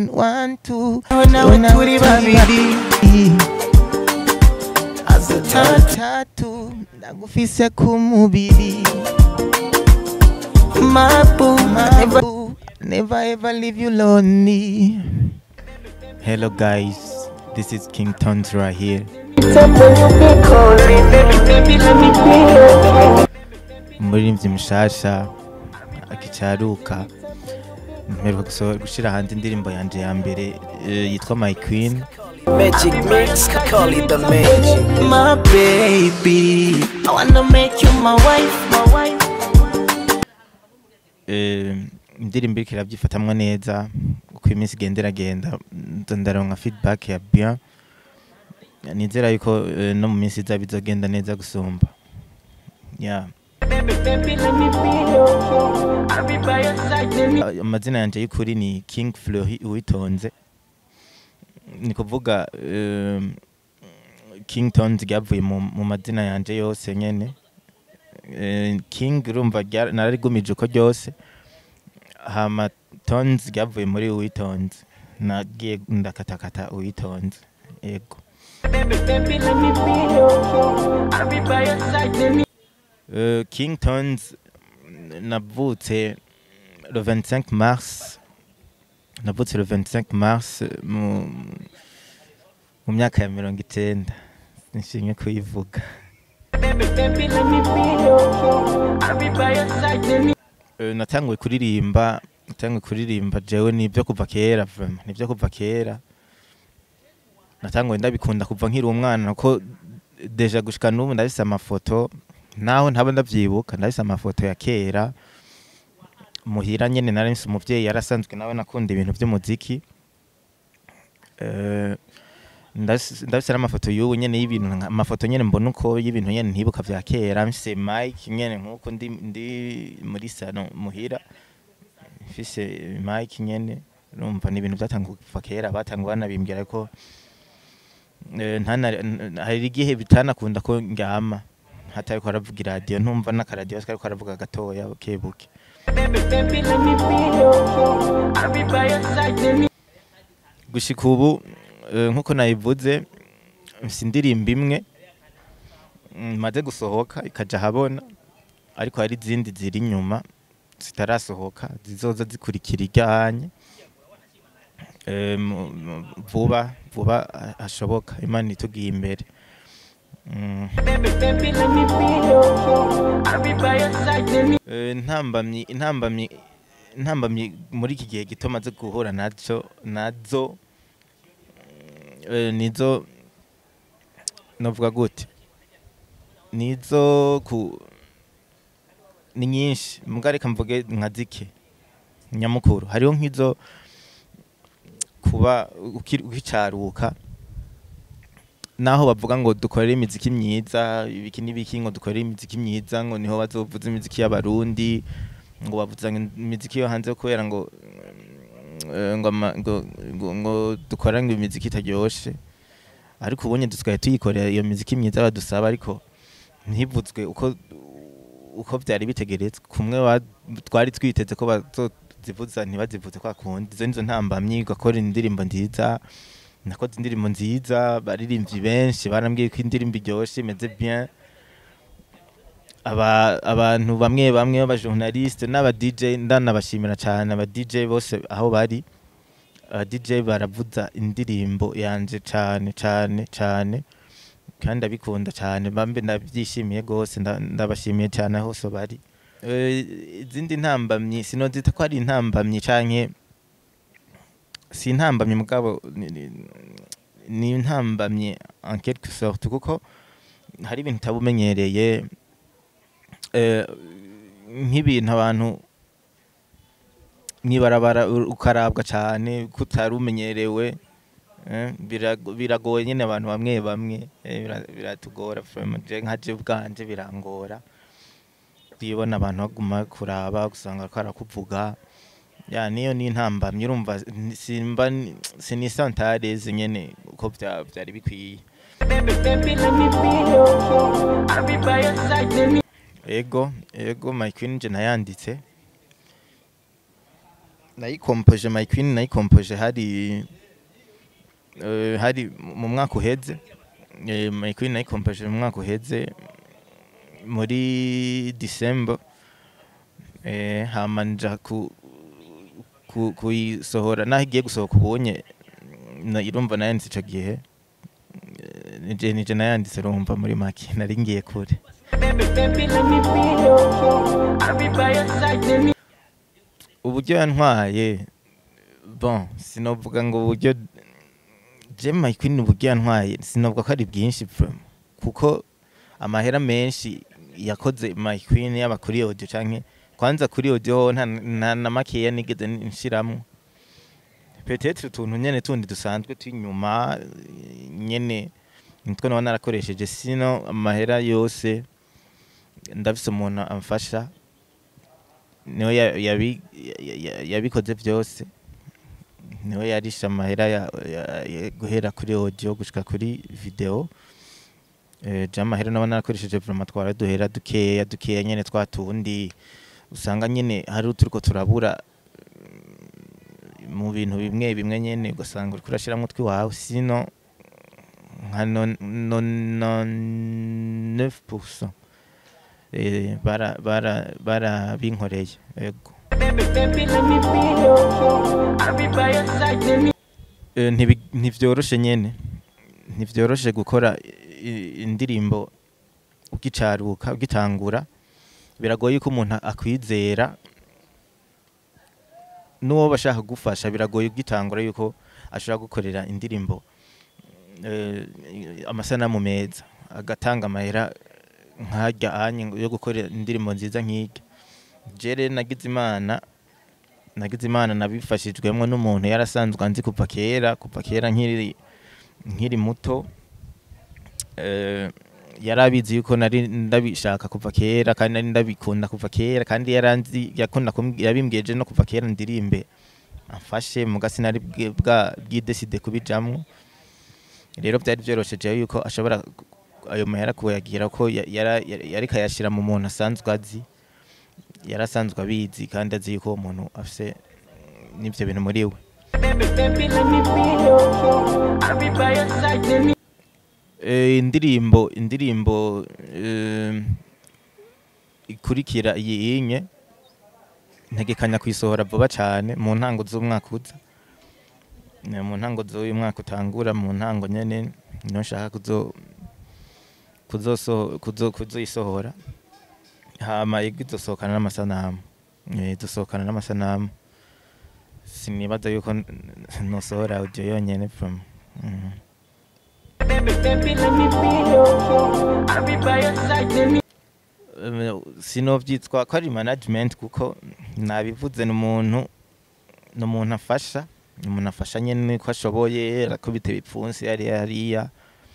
one two nawe turi babiri tatu ndagufise ku mubiri mabu Mabu, never ever leave you lonely hello guys this is king tons right here umuririmbyi mushasha akicaruka mperuka gusohora gushira hanze indirimbo yanje ya mbere eh, yitwa my queen Magic mix, call it the magic. My baby, I wanna make you my wife, my wife. Eh, indirimbo iriko irabyifatamwo neza uko iminsi igenda iragenda nza ndaronka feedback ya bien nizera yuko eh, no mu minsi iza bizogenda neza gusumba yeah. Ah, amazina yanje y'ukuri ni king fleury uwitonze ni kuvuga um, king tons ryavuye mu, mu mazina yanje yose nyene Eh, king urumva rya- nararigumije uko ryose hama tons ryavuye muri uwitonze nagiye ndakatakata uwitonze yego Euh, King Tones navutse le 25 mars navutse le 25 mars mu mu myaka ya mirongo icenda nishimye kuyivuga Euh, natanguye kuririmba natanguye kuririmba jewe nivyo kuva kera vraiment nivyo kuva kera natanguye ndabikunda kuva nkiri umwana ko deja gushika n'ubu ndabise amafoto naho ntaba ndavyibuka ndabise amafoto ya kera muhira nyene nari mfise umuvyeyi yarasanzwe nawe nakunda ibintu vy'umuziki Eh, ndafise ndafise n'amafoto y'ubu nyene y'ibintu nka- amafoto nyene mbona uko y'ibintu nyene ntibuka vya kera mfise mike nyene nk'uko ndi, ndi muri sano muhira mfise mike nyene urumva ni ibintu vyatanguye kuva kera batanguye banabimbwira ko Eh, ntana- n- hari igihe bitanakunda ko ndyama hatariko haravuga iradiyo ntumva n'akaradiyo kariko haravuga gatoya bukebuke gushika ubu eh, nkuko nabivuze mfise indirimbo imwe mm, maze gusohoka ikaja ahabona ariko hari izindi ziri inyuma zitarasohoka zizoza zikurikira iryanye Eh, mu- mu- vuba vuba ha- hashoboka imana itugiye imbere Mm. Eh, intambamyi intambamyi intambamyi muri iki gihe gito maze guhura nazo nazo eh, nizo novuga gute nizo ku ni nyinshi mbwa reka mvuge nka zike nyamukuru hariho nk'izo kuba ukiri- ukicaruka naho bavuga ngo dukorere imiziki myiza ibiki n'ibiki ngo dukorere imiziki myiza ngo niho bazovuza imiziki y'abarundi ngo bavuza ngo imiziki yo hanze kubera ngo eh, ngo, ama- ngo, ngo, ngo dukora ngo imiziki itaryoshe ariko ubonye dusigaye tuyikorera iyo miziki myiza badusaba ariko ntibuzwe uko uko byari bitegeretswe kumwe wa- twari twiteze ko bazozivuza ntibazivuze kwa kundi izo nizo ntambamyi ugakora indirimbo nziza nakoze indirimbo nziza baririmbyi benshi barambwiye ko indirimbo iryoshe imeze bien aba abantu bamwe bamwe b'abajournaliste n'aba DJ ndanabashimira cyane aba DJ bose aho bari aba DJ baravuza indirimbo yanje cyane cyane cyane kandi ndabikunda cyane bambe ndabyishimiye rwose nda- ndabashimiye cyane aho hose bari Eh, izindi ntambamyi sinozita ko ari intambamyi canke si intambamyi mugabo ni- ni- ni intambamyi en quelque sorte kuko hari ibintu utabumenyereye eh, nk'ibintu abantu mwibarabara ukarabwa cyane kutari umenyerewe eh, birago- biragoye nyine abantu bamwe bamwe eh, bira- biratugora vraiment. Je nka je bwanje birangora kwibona abantu baguma kuraba gusanga ko arakuvuga ya niyo ni intambamyi urumva ni- simba ni- sinisantareze nyene uko vya- vyari bikwiye ego ego my queen je nayanditse nayikompoje my queen nayikompoje hari eh, hari mu mwaka uheze Eh, my queen nayikompoje mu mwaka uheze muri december eh, hama nja ku ku- kuyisohora naho igiye gusohoka ubonye na- irumva nayanditse ico gihe Eh, nije nije nayanditse rumva muri make nari ngiye kure Baby, baby, let me be your I'll be by your side, let me uburyo yantwaye bon sinovuga ngo uburyo je my queen uburyo yantwaye sinovuga ko ari bwinshi vraiment kuko amahera menshi yakoze my queen yaba kuri audio canke kwanza kuri audio ho nta nta na makeya nigeze nshiramwo peut-être utuntu nyene tundi dusanzwe twinyuma nyene nitwo naba narakoresheje sino amahera yose ndafise umuntu amfasha niwe ya- yabi- ya- ya- yabikoze byose niwe yarisha amahera ya- ya- ya- guhera kuri audio gushika kuri video eh, je amahera naba narakoresheje vraiment twara duhera dukeya dukeya nyene twa tundi usanga nyene hari uturiko turabura mm, mu bintu bimwe bimwe nyene ugasanga uriko urashiramwo utwiwawe sino nka non- non- non- 9% eh, bara bara barabinkoreye ego Baby, baby, let me be your I'll be by your side, let me Eh, ntibi- ntivyoroshe nyene ntivyoroshe gukora i- indirimbo ugicaruka ugitangura biragoye ko umuntu akwizera n'uwo bashaka kugufasha biragoye ugitangura yuko ashobora gukorera indirimbo eh, amasanamu meza agatanga amahera nkajya anye yo gukorera indirimbo nziza nk'irya jere nagize imana nagize imana nabifashijwemo n'umuntu yarasanzwe anzi kuva kera kuva kera nkiri nkiri muto eh, yari abizi yuko nari ndabishaka kuva kera kandi nari ndabikunda kuva kera kandi yaranzi yakunda kumbwi- yabimbwiye no kuva kera ndirimbe amfashe muga sinari bwe- bwa bwideside kubijamwo rero byari byoroshe jewe yuko ashobora ku- ayo mahera kuyagira ko ya- yara- yari yariko ayashira mu muntu asanzwe azi yarasanzwe abizi kandi azi yuko uwo muntu afise mm, n'ivyo bintu muri we Baby, baby, let me be your I'll be by your side, let me Eh, indirimbo indirimbo eh, ikurikira iyi inye ntegekanya kuyisohora vuba cane mu ntango z'umwaka uza Eh, mu ntango z'uyu mwaka utangura mu ntango nyene niho nshaka kuzo kuzoso kuzo kuzoyisohora hama igi izosohokana n'amasanamu Eh, izosohokana n'amasanamu sinibaza yuko n- nosohora audio yonyene from mm. Baby, baby, let me be your I'll be by your side, let me Eh, sinovyitwa ko ari management kuko nabivuze ni umuntu ni umuntu afasha ni umuntu afasha nyene ko ashoboye arakubita ibipfunsi hariya hariya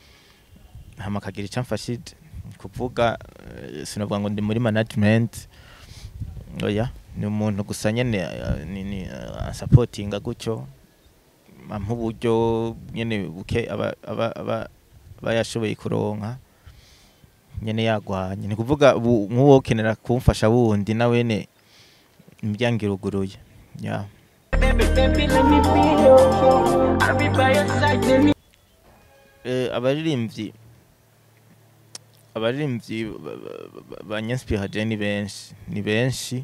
hama akagira ico amfashije kuvuga eh, sinovuga ngo ndi muri management oya ni umuntu gusa nyene eh, ni, ni eh, supportinga gutyo ampa uburyo nyene buke aba aba aba aba yashoboye kuronka nyene yagwanye ni kuvuga bu- nk'uwo kenera kumfasha wundi nawene imiryango iruguruye yeah. Baby, baby, let me be your I'll be by your side, let me eh, abaririmbyi abaririmbyi ba- ba- ba- banyanspiraje ni benshi ni benshi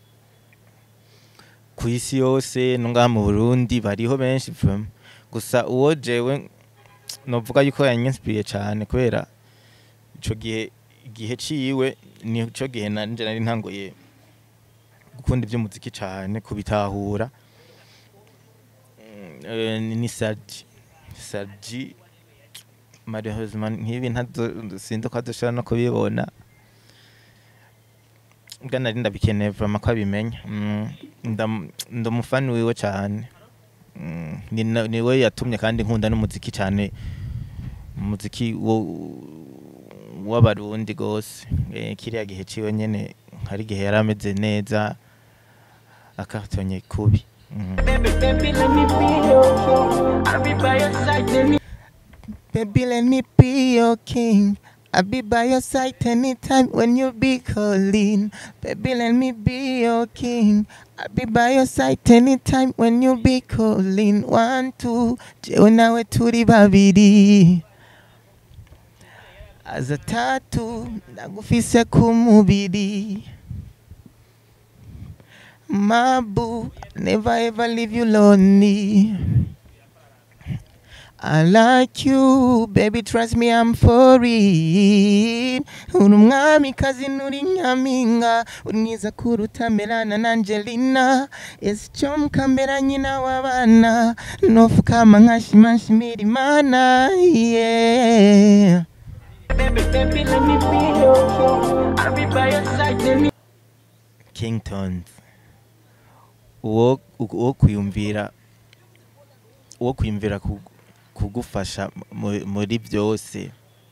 ku isi yose no ngaha mu Burundi bariho benshi vraiment gusa uwo jewe novuga yuko yanyanspiriye cane kubera ico gihe igihe ciwe nico gihe nanje nari ntanguye gukunda ivy'umuziki cane kubitahura Mm, eh, ni ni Sarji Sarji malheureusement nk'ibi ntazo sinzi ko adushobora no kubibona bwa nari ndabikeneye vraiment ko abimenya Mm, ndam- ndi umufani wiwe cane Mm, ni na- niwe yatumye kandi nkunda n'umuziki cane umuziki wo w'abarundi gose Eh, kiriya gihe ciwe nyene hari igihe yari ameze neza akatonye kubi Mm. Baby, baby, let me be your I'll be by your side, let me Baby, let me be your king. I'll be by your side anytime when you be calling. Baby, let me be your king. I'll be by your side anytime when you be calling. One, two, jewe nawe turi babiri. Aza tatu, ndagufise ku mubiri. My boo, never ever leave you lonely. I like you, baby, trust me, I'm for it. Uri umwamikazi nturi nyampinga, uri mwiza kuruta Melana na Angelina. Ese icyo mukambera nyina w'abana, nofukama nkashima nshimira Imana, yeah. Baby, baby, let me be your king. I'll be by your side. Let me Kingtons uwo uwo kwiyumvira uwo kwiyumvira ku- kugufasha mu- muri byose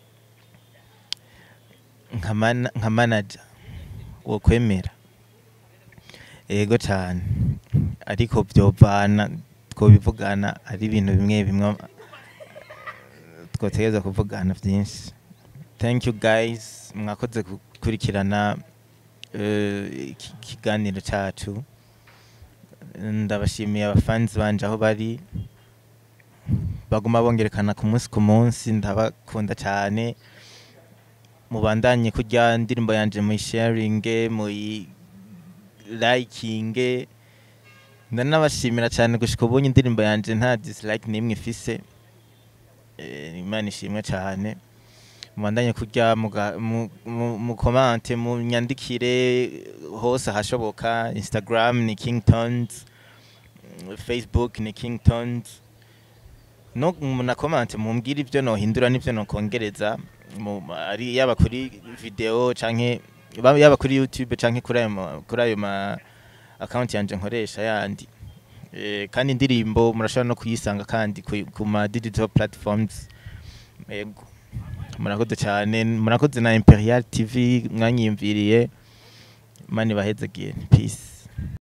nka mana- nka manager wo kwemera yego cyane ariko byovana twobivugana ari ibintu bimwe bimwe twotegereza kuvugana byinshi thank you guys mwakoze gukurikirana eh, iki kiganiro cyacu ndabashimiye abafanzi banje aho bari baguma bongerekana ku munsi ku munsi ndabakunda cyane mubandanye kurya indirimbo yanje muyisharinge muyilayikinge ndanabashimira cyane gushika ubunye indirimbo yanje nta dislike n'imwe ifise Eh, imana ishimwe cyane mubandanye kurya muga- mu- mu- mukomante munyandikire hose ahashoboka instagram ni kingtons facebook ni kingtons no munakomante mumbwire ibyo nohindura n'ibyo nokongereza mu- ari yaba kuri video canke ba- yaba kuri youtube canke kuri ayo ma- kuri ayo ma account yanje nkoresha yandi Eh, kandi indirimbo murashobora no kuyisanga kandi ku ku ma digital platforms yego murakoze cyane murakoze na imperial tv mwanyiyumviriye mani bahezagiye peace